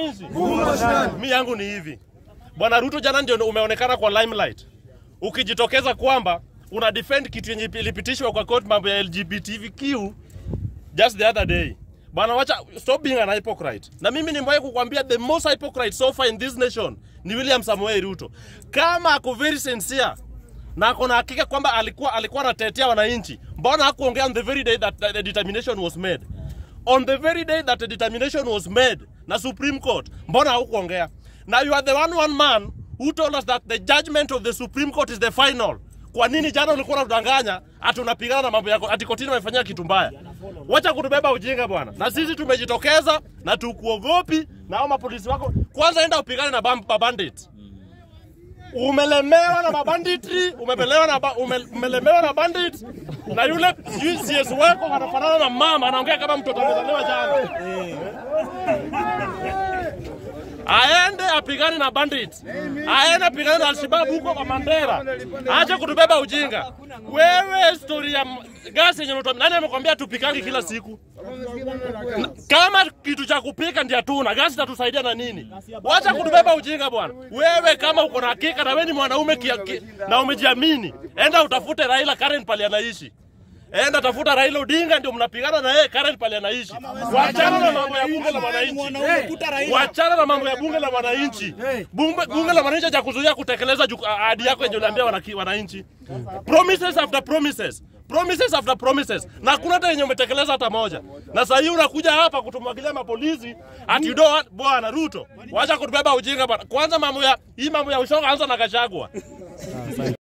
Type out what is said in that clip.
nchi? Mi yangu ni hivi, bwana Ruto, jana ndio umeonekana kwa limelight ukijitokeza kwamba una defend kitu yenye ilipitishwa kwa court mambo ya LGBTQ just the other day. Bwana, wacha stop being an hypocrite. Na mimi nimewahi kukwambia the most hypocrite so far in this nation ni William Samoei Ruto. Kama ako very sincere na ako na hakika kwamba alikuwa alikuwa anatetea wananchi, mbona hakuongea on the very day that, that the determination was made? On the very day that the determination was made na Supreme Court, mbona hakuongea? Now you are the one one man who told us that the judgment of the Supreme Court is the final. Kwa nini jana ulikuwa unadanganya ati unapigana na mambo yako ati kotini wamefanyia kitu mbaya? Wacha kutubeba ujinga bwana. Na sisi tumejitokeza na tukuogopi na hao mapolisi wako. Kwanza enda upigane na bam- mabandit. Umelemewa na mabanditri, umelemewa na ba, ume, umelemewa na bandit na yule sijui CS wako anafanana na mama anaongea kama mtoto amezaliwa jana. aende apigane na bandit, aende apigane na Alshababu huko kwa Mandera, acha kutubeba ujinga. Wewe story ya m- gasi yenye unatumia, nani amekwambia tupikangi kila siku? Na- Kama kitu cha kupika ndio hatuna, gasi tatusaidia na nini? Wacha kutubeba ujinga bwana. Wewe kama uko na hakika na wewe ni mwanaume kia, ki, na umejiamini, enda utafute Raila Karen pale anaishi. Enda tafuta Raila Odinga ndio mnapigana na yeye Karen pale anaishi. Wachana na mambo ya bunge la wananchi. Wachana na mambo ya bunge la wananchi. Bunge, bunge la wananchi cha kuzuia kutekeleza juku- ahadi yako yenye uliambia wanaki- wananchi. Promises after promises. Promises after promises. Na hakuna hata yenye umetekeleza hata moja. Na sasa hii unakuja hapa kutumwagilia mapolisi ati you don't want- bwana Ruto. Wacha kutubeba ujinga bwana. Kwanza mambo ya hii mambo ya ushoga anza na Gachagua.